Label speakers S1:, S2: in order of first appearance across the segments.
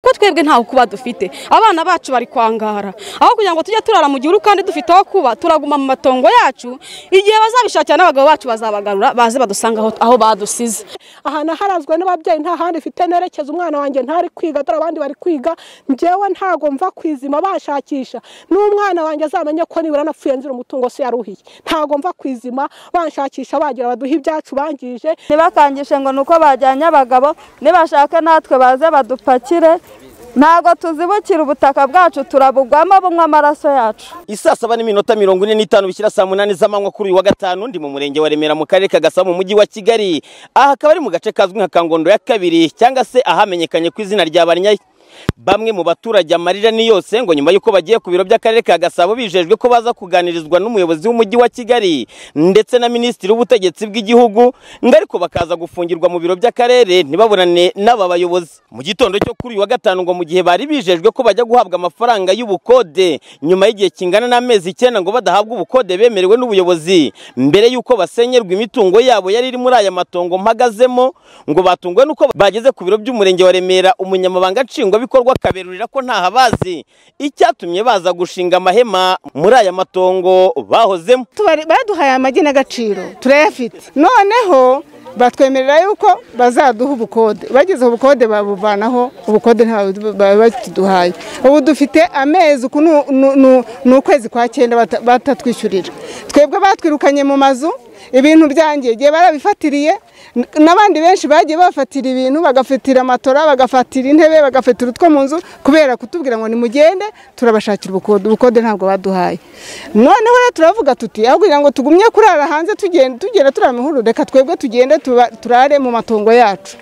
S1: kuko twebwe ntawe kuba dufite abana bacu bari kwangara aho kugira ngo tujye turara mu gihuru kandi dufite aho kuba turaguma mu matongo yacu igihe bazabishakira n'abagabo bacu bazabagarura baze badusanga aho badusize
S2: ahantu harazwe n'ababyeyi nta handi mfite nerekeza umwana wanjye ntari kwiga dore abandi bari kwiga njyewe ntago mva kwizima bashakisha n'umwana wanjye azamenye ko nibura anapfuye nzira umutungo se yaruhiye ntago mva kwizima banshakisha bagira baduha ibyacu bangije
S3: ntibakangishe ngo ni uko bajyanye abagabo nibashake natwe baze badupakire ntabwo tuzibukira ubutaka bwacu turabugwamo bunywa amaraso yacu
S4: isaa saba n'iminota mirongo ine n'itanu bishyira saa munani z'amanywa kuri uyu wa gatanu ndi mu murenge wa remera mu karere ka gasabo mu mujyi wa kigali aha akaba ari mu gace kazwi nka kangondo ya kabiri cyangwa se ahamenyekanye ku izina rya barinyayi bamwe mu baturage amarira ni yose ngo nyuma y'uko bagiye ku biro by'akarere ka gasabo bijejwe ko baza kuganirizwa n'umuyobozi w'umujyi wa kigali ndetse na minisitiri w'ubutegetsi bw'igihugu ngo ariko bakaza gufungirwa mu biro by'akarere ntibabonane n'aba bayobozi mu gitondo cyo kuri uyu wa gatanu ngo mu gihe bari bijejwe ko bajya guhabwa amafaranga y'ubukode nyuma y'igihe kingana n'amezi icyenda ngo badahabwa ubukode bemerewe n'ubuyobozi mbere y'uko basenyerwa imitungo yabo yari iri muri aya matongo mpagazemo ngo batunguwe n'uko bageze ku biro by'umurenge wa remera umunyamabanga nshingwa bikorwa akaberurira ko ntahabazi icyatumye baza gushinga amahema muri aya matongo bahozemo
S5: baduhaye amagi n'agaciro turayafite noneho batwemerera yuko bazaduha ubukode bageze ubukode babuvanaho ubukode ntawe bakiduhaye ubu dufite amezi uku ni ukwezi kwa cyenda batatwishyurira twebwe batwirukanye mu mazu ibintu byangiye igihe barabifatiriye n'abandi benshi bagiye bafatira ibintu bagafatira amatora bagafatira intebe bagafatira utwo mu nzu kubera kutubwira ngo nimugende turabashakira ubukode ubukode ntabwo baduhaye noneho rero turavuga tuti aho kugira ngo tugumye kurara hanze tugenda turara amahoro reka twebwe tugende turare mu matongo yacu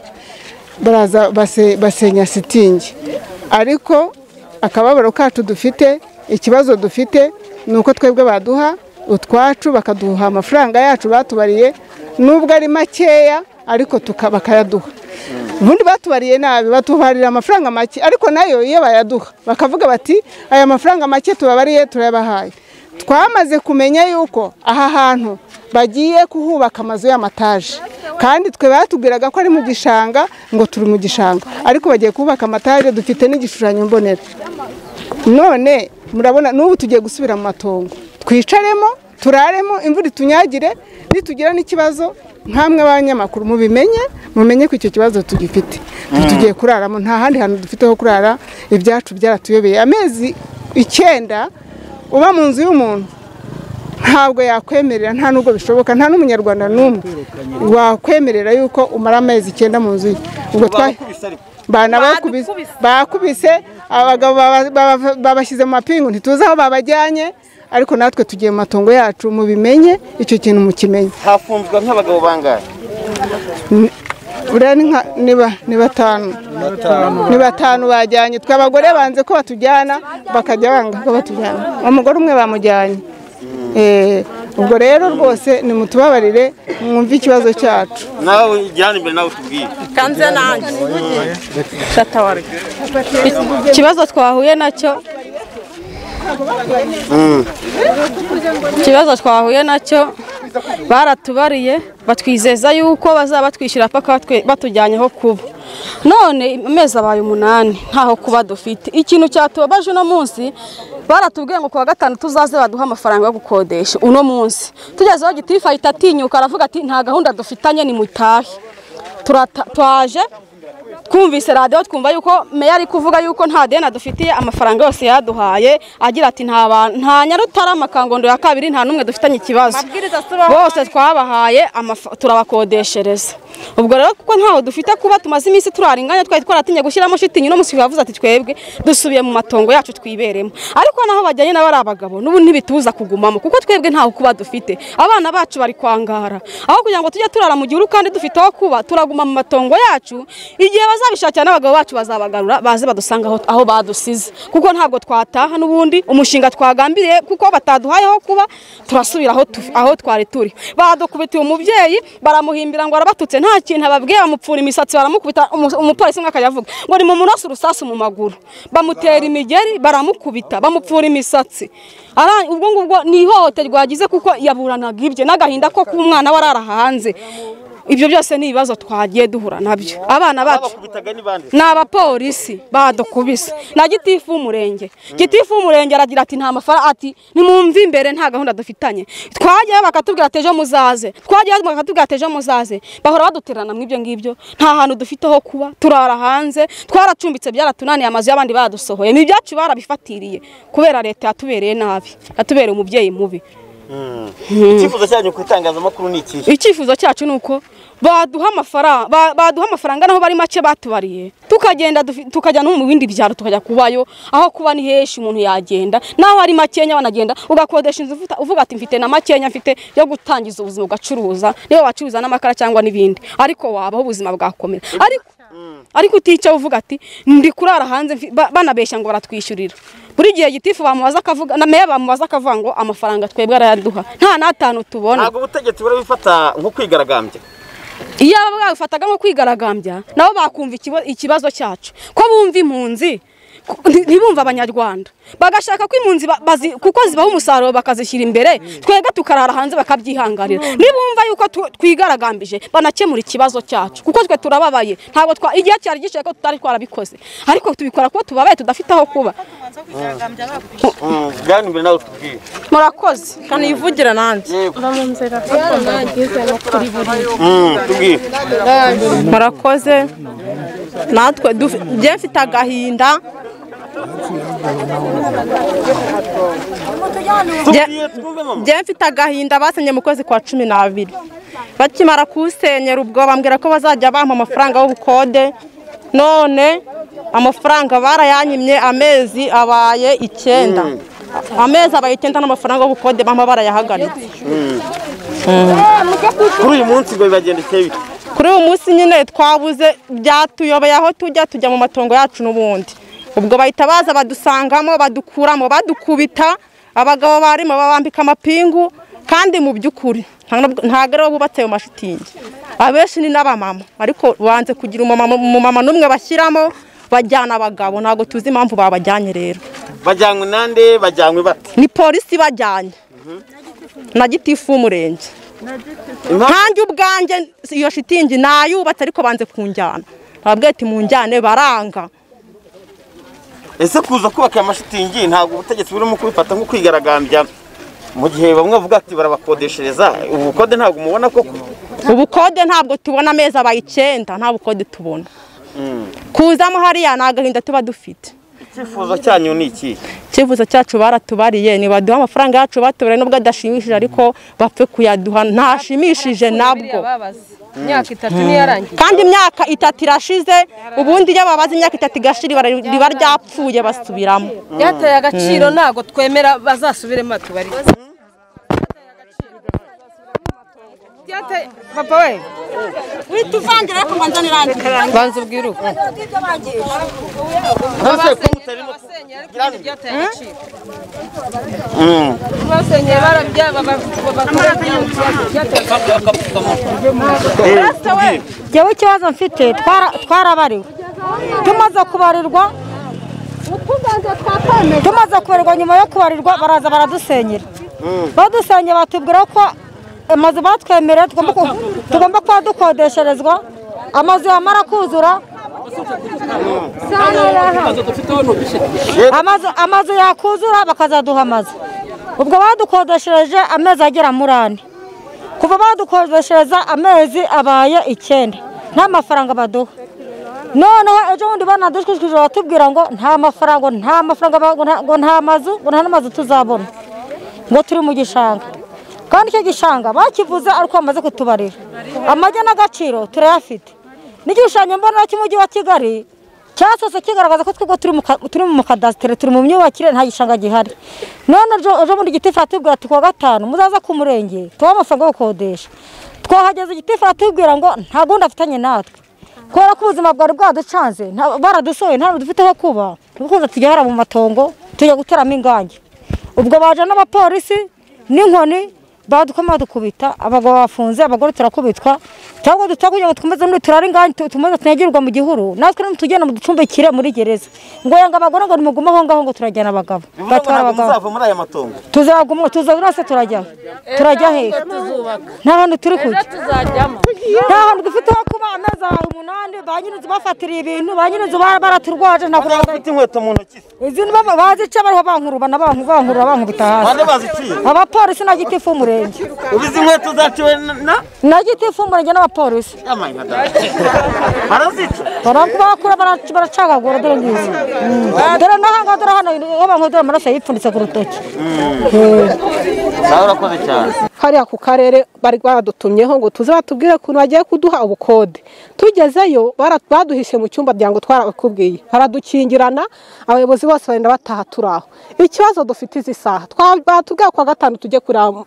S5: baraza basenya sitingi ariko akababaro kacu dufite ikibazo dufite ni uko twebwe baduha utwacu bakaduha amafaranga yacu batubariye nubwo ari makeya ariko bakayaduha ubundi batubariye nabi batubarira amafaranga make ariko nayo iyo bayaduha bakavuga bati aya mafaranga make tubabariye turayabahaye twamaze kumenya yuko aha hantu bagiye kuhubaka amazu y'amataje kandi twe batubwiraga ko ari mu gishanga ngo turi mu gishanga ariko bagiye kubaka amataje dufite n'igishushanyo mbonera none murabona n'ubu tugiye gusubira mu matongo twicaremo turaremo imvura itunyagire nitugira n'ikibazo nkamwe abanyamakuru mubimenye mumenye ko icyo kibazo tugifite tugiye kuraramo nta handi hantu dufite ho kurara ibyacu byaratuyobeye amezi icyenda uba mu nzu y'umuntu ntabwo yakwemerera nta nubwo bishoboka nta n'umunyarwanda n'umwe wakwemerera yuko umara amezi icyenda mu nzu ye ubwo bakubise abagabo babashyize mu mapingu ntituzi aho babajyanye ariko natwe tugiye mu matongo yacu mubimenye icyo kintu mukimenye
S4: hafunzwe nk'abagabo bangahe
S5: ni batanu ni batanu bajyanye twe abagore banze ko batujyana bakajya banga ko batujyana umugore umwe bamujyanye ubwo rero rwose nimutubabarire mwumve ikibazo cyacu
S4: nawe ujyane imbere nawe utubwire
S3: kanze nanjye
S1: ikibazo twahuye nacyo ikibazo twahuye nacyo baratubariye batwizeza yuko bazaba batwishyura paka batujyanyeho kuba none amezi abaye umunani ntaho kuba dufite ikintu cyatubabaje uno munsi baratubwiye ngo kuwa gatanu tuzaze baduhe amafaranga yo gukodesha uno munsi tugezeho gitifu ahita atinyuka aravuga ati nta gahunda dufitanye ni mutahe twaje twumvise radiyo twumva yuko meya ari kuvuga yuko nta deni adufitiye amafaranga yose yaduhaye agira ati nta nyarutarama kangondo ya kabiri nta n'umwe dufitanye ikibazo bose twabahaye turabakodeshereza ubwo rero kuko ntaho dufite kuba tumaze iminsi turara inganya twari twaratinye gushyiramo shitingi no musi bavuze ati twebwe dusubiye mu matongo yacu twiberemo ariko naho bajyanye n'abo ari abagabo n'ubu ntibituza kugumamo kuko twebwe ntaho kuba dufite abana bacu bari kwangara aho kugira ngo tujye turara mu gihuru kandi dufite aho kuba turaguma mu matongo yacu igihe bazabishakira n'abagabo bacu bazabagarura baze badusanga aho badusize kuko ntabwo twataha n'ubundi umushinga twagambiriye kuko bataduhaye aho kuba turasubira aho twari turi badukubitiye umubyeyi baramuhimbira ngo arabatutse nta kintu ababwiye bamupfura imisatsi baramukubita umupolisi umwe akajya avuga ngo ni mu muraso urusasu mu maguru bamutera imigeri baramukubita bamupfura imisatsi ubwo ngubwo ni ihohoterwa yagize kuko yaburanaga ibye n'agahinda ko kuba umwana we arara hanze ibyo byose ni ibibazo twagiye duhura nabyo abana bacu
S4: Babakubitaga ni bande?
S1: ni abapolisi badukubise na gitifu w'umurenge gitifu w'umurenge aragira ati nta mafaranga ati nimwumve imbere nta gahunda dufitanye twajyayo bakatubwira ati ejo muzaze twajyayo bakatubwira ati ejo muzaze bahora badutererana mu ibyo ngibyo nta hantu dufite ho kuba turara hanze twaracumbitse byaratunaniye amazu y'abandi baradusohoye ni ibyacu barabifatiriye kubera leta yatubereye nabi yatubereye umubyeyi mubi
S4: icyifuzo cyanyu ku itangazamakuru ni ikihe
S1: icyifuzo cyacu ni uko baduha amafaranga ba- baduha amafaranga naho bari make batubariye tukagenda dufi- tukajya no mu bindi byaro tukajya kubayo aho kuba ni heshi umuntu yagenda naho ari makenya wanagenda ugakodesha inzu uvuta- uvuga ati mfite na makenya mfite yo gutangiza ubuzima ugacuruza niba wacuruza n'amakara cyangwa n'ibindi ariko wabaho ubuzima bwakomera ariko ariko utica uvuga ati ndi kurara hanze mfi- ba- banabeshya ngo baratwishyurira buri gihe gitifu bamubaza akavuga na meya bamubaza akavuga ngo amafaranga twebwe arayaduha nta n'atanu tubona
S4: ntabwo ubutegetsi burabifata nko kwigaragambya
S1: iyo aba babifataga nko kwigaragambya nabo bakumva ikibo- ikibazo cyacu ko bumva impunzi ku- nti- ntibumva abanyarwanda bagashaka ko impunzi ba- bazi- kuko zibaha umusaruro bakazishyira imbere twebwe tukarara hanze bakabyihanganira nibumva yuko tu- twigaragambije banakemura ikibazo cyacu kuko twe turababaye ntabwo twa igihe cyari gicaye ko tutari twarabikoze ariko tubikora kuko tubabaye tudafite aho kuba
S4: bwana imbere nawe utubwiye
S1: murakoze
S6: kanivugira nanjye
S4: Mm, tubwiye
S6: murakoze natwe dufi- njye mfite agahinda Njye-
S4: tubwiye twumve mama
S6: njye mfite agahinda basenye mu kwezi kwa cumi n'abiri bakimara kuwusenyera ubwo bambwira ko bazajya bampa amafaranga y'ubukode none amafaranga barayanyimye amezi abaye icyenda amezi abaye icyenda n'amafaranga y'ubukode bampa barayahagaritse
S4: kuri uyu munsi ngo bibagendekeye bite
S6: kuri uyu munsi nyine twabuze byatuyobeye aho tujya tujya mu matongo yacu n'ubundi ubwo bahita baza badusangamo badukuramo badukubita abagabo barimo babambika amapingu kandi mu by'ukuri nta- ntabwo aribo bubatse ayo mashitingi abenshi ni n'abamama ariko banze kugira umumama umumama n'umwe bashyiramo bajyana abagabo ntabwo tuzi impamvu babajyanye rero
S4: bajyanywe nande bajyanywe bate
S6: ni polisi ibajyanye na gitifu w'umurenge
S4: impamvu
S6: nkanjye ubwanjye iyo shitingi nayubatse ariko banze kunjyana babwiye ati munjyane baranga
S4: ese kuza kubaka aya mashitingi ntabwo ubutegetsi burimo kubifata nko kwigaragambya mu gihe bamwe bavuga ati barabakodeshereza ubu bukode ntabwo mubona koko
S6: ubukode ntabwo tubona amezi abaye icyenda nta bukode tubona kuzamo hariya ni agahinda tuba dufite
S4: icyifuzo cyanyu ni iki
S6: icyifuzo cyacu baratubariye nibaduha amafaranga yacu batubereye nubwo adashimishije ariko bapfe kuyaduha ntashimishije nabwo
S7: imyaka itatu niyo yarangiye
S6: kandi imyaka itatu irashize ubundi iyo babaze imyaka itatu igashira ibara- riba ryapfuye basubiramo
S7: byateye agaciro ntabwo twemera bazasubiremo batubarize Byateye- papa we banza ubwire uko basenyeye ariko ibindi byateye agaciro
S4: Mm.
S7: basenyeye barabya byateye
S8: yewe ikibazo mfite twara- twarabariwe tumaze kubarirwa tumaze kubarirwa nyuma yo kubarirwa baraza baradusenyera badusenyeye batubwira ko amazu batwemereye tugomba ku- tugomba kuba dukodesherezwa amazu yamara kuzura amazu amazu yakuzura bakazaduha amazu ubwo badukodeshereje amezi agera muri ane kuva badukodeshereza amezi abaye icyenda nta mafaranga baduha noneho ejo bundi banadushwishwije batubwira ngo nta mafaranga nta mafaranga ba- ngo nta- ngo nta mazu ngo nta n'amazu tuzabona ngo turi mu gishanga kandi icyo gishanga bakivuze ariko bamaze kutubarira amajya n'agaciro turayafite n'igishushanyo mbonera cy'umujyi wa kigali cyasose kigaragaza ko twebwe turi mu ka- turi mu kadasitere turi mu myubakire nta gishanga gihari none ejo- ejo bundi igitifu aratubwira ati kuwa gatanu muzaza ku murenge tubahe amafaranga yo gukodesha twahageze igitifu aratubwira ngo nta gahunda afitanye natwe kubera ko ubuzima bwari bwaducanze nta- baradusohoye nta dufite aho kuba tukunze tujya mu matongo tujya guteramo ingange ubwo baje n'abapolisi n'inkoni badukoma badukubita abagabo bafunze abagore turakubitwa cyangwa dutaha kugira ngo twumeze n'ubu turare ingani tu- tumaze tunyagirwa mu gihuru natwe nimutugenda muducumbikire muri gereza ngo yanga abagore ngo nimugume aho ngaho ngo turajyana abagabo batwara abagabo
S4: muri aya matongo
S8: tuzagumwa tuzagurase turajya turajya he nta hantu turi kujya nta hantu dufite ho kuba amezi ahantu umunani ba nyir'inzu bafatiriye ibintu ba nyir'inzu bara- baraturwaje ntabwo
S4: Buriya bafite inkweto mu ntoki se
S8: izi ni baba- bazica bariho bankurubana banku- bankurura bankubita hasi
S4: bande baziciye
S8: abapolisi na gitifu umurenge
S4: ubizi inkweto zaciwe na- na
S8: na gitifu umurenge n'abapolisi
S4: barazica
S8: Bara- bakura bara- baracagagura dore ngizi Mm. dore n'ahangaha dore hano iyo bankuye dore amaraso yipfunditse ku rutoki
S4: nawe urakoze cyane
S2: hariya ku karere bari badutumyeho ngo tuze batubwire ukuntu bagiye kuduha ubukode tugezeyo bara- baduhishe mu cyumba byango twarakubwiye baradukingirana abayobozi bose bagenda bataha turi aho ikibazo dufite izi saha twa- batubwiye ku wa gatanu tujye kureba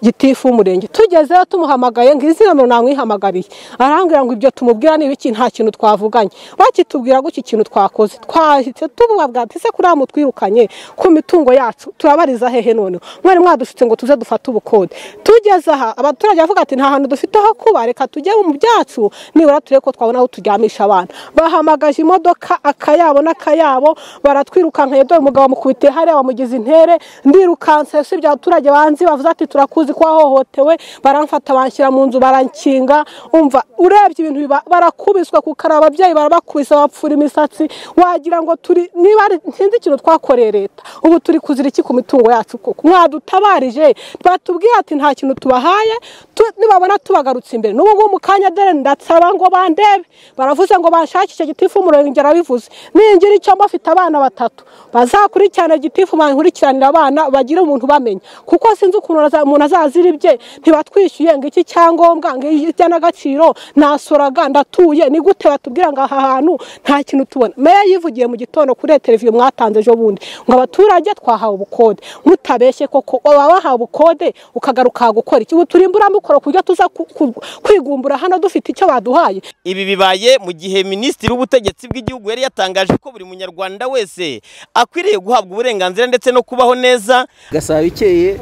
S2: gitifu w'umurenge tugezeyo tumuhamagaye ngo izi nomero namwihamagariye arambwira ngo ibyo tumubwira ni ibiki nta kintu twavuganye bakitubwira gutya ikintu twakoze twahise tububabwira ati ese kuriya mutwirukanye ku mitungo yacu turabariza hehe noneho mwari mwadushutse ngo tuze dufate ubukode tugeze aha abaturage bavuga ati nta hantu dufite ho kuba reka tujye mu byacu nibura turebe ko twabona aho turyamisha abana bahamagaje imodoka akayabo n'akayabo baratwirukankanye dore umugabo mukubitiye hariya bamugize intere ndirukanse usibye abaturage banzi bavuze ati turakuzi ko wahohotewe baramfata banshyira mu nzu barankinga umva urebye ibintu biba- barakubiswa kukara ababyeyi barabakubise bapfura imisatsi wagira ngo turi niba ari- sinzi ikintu twakoreye leta ubu turi kuzira iki ku mitungo yacu koko mwadutabarije batubwiye ati nta kintu tubahaye tu- nibabona tubagarutse imbere n'ubu ngubu mu kanya dore ndasaba ngo bandebe baravuze ngo banshakishe gitifu umurenge arabivuze ningira icyo mbafite abana batatu bazakurikirana gitifu bankurikiranira abana bagire umuntu bamenya kuko sinzi ukuntu aza- umuntu azazira ibye ntibatwishyuye ngo iki cyangombwa ngo iyi iby'agaciro nasoraga ndatuye ni gute batubwira ngo aha hantu nta kintu tubona meya yivugiye mu gitondo kuri televiziyo mwatanze ejo bundi ngo abaturage twahawe ubukode mutabeshye koko waba wahawe ubukode ukagaruka gukora iki ubu turimbura mukora ku buryo tuza ku- ku- kwigumbura hano dufite icyo baduhaye
S4: ibi bibaye mu gihe minisitiri w'ubutegetsi bw'igihugu yari yatangaje ko buri munyarwanda wese akwiriye guhabwa uburenganzira ndetse no kubaho neza
S9: gasabo ikeye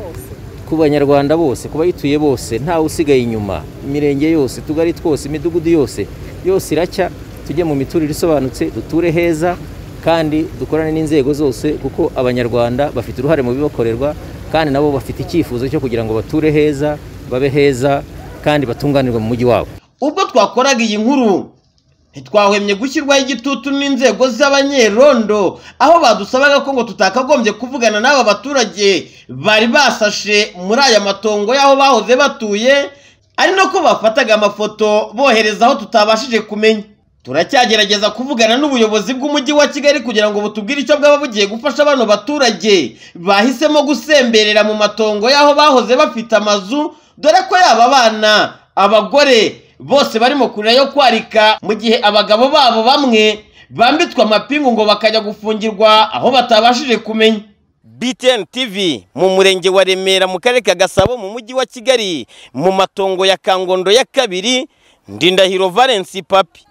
S9: ku banyarwanda bose ku bayituye bose ntawe usigaye inyuma imirenge yose utugari twose imidugudu yose yose iracya tujye mu miturire isobanutse duture heza kandi dukorane n'inzego zose kuko abanyarwanda bafite uruhare mu bibakorerwa kandi nabo bafite icyifuzo cyo kugira ngo bature heza babe heza kandi batunganirwe mu mujyi wabo
S4: ubwo twakoraga iyi nkuru ntitwahwemye gushyirwaho igitutu n'inzego z'abanyerondo aho badusabaga ko ngo tutakagombye kuvugana n'aba baturage bari basashe muri aya matongo y'aho bahoze batuye ari nako bafataga amafoto bohereza aho tutabashije kumenya turacyagerageza kuvugana n'ubuyobozi bw'umujyi wa kigali kugira ngo butubwire icyo bwaba bugiye gufasha bano baturage bahisemo gusemberera mu matongo y'aho bahoze bafite amazu dore ko yaba abana abagore bose barimo kurira yo kwarika mu gihe abagabo babo bamwe bambitswe amapingu ngo bakajya gufungirwa aho batabashije kumenya BTN TV mu murenge wa Remera mu karere ka Gasabo mu mujyi wa Kigali mu matongo ya Kangondo ya kabiri Ndindahiro Valence Papi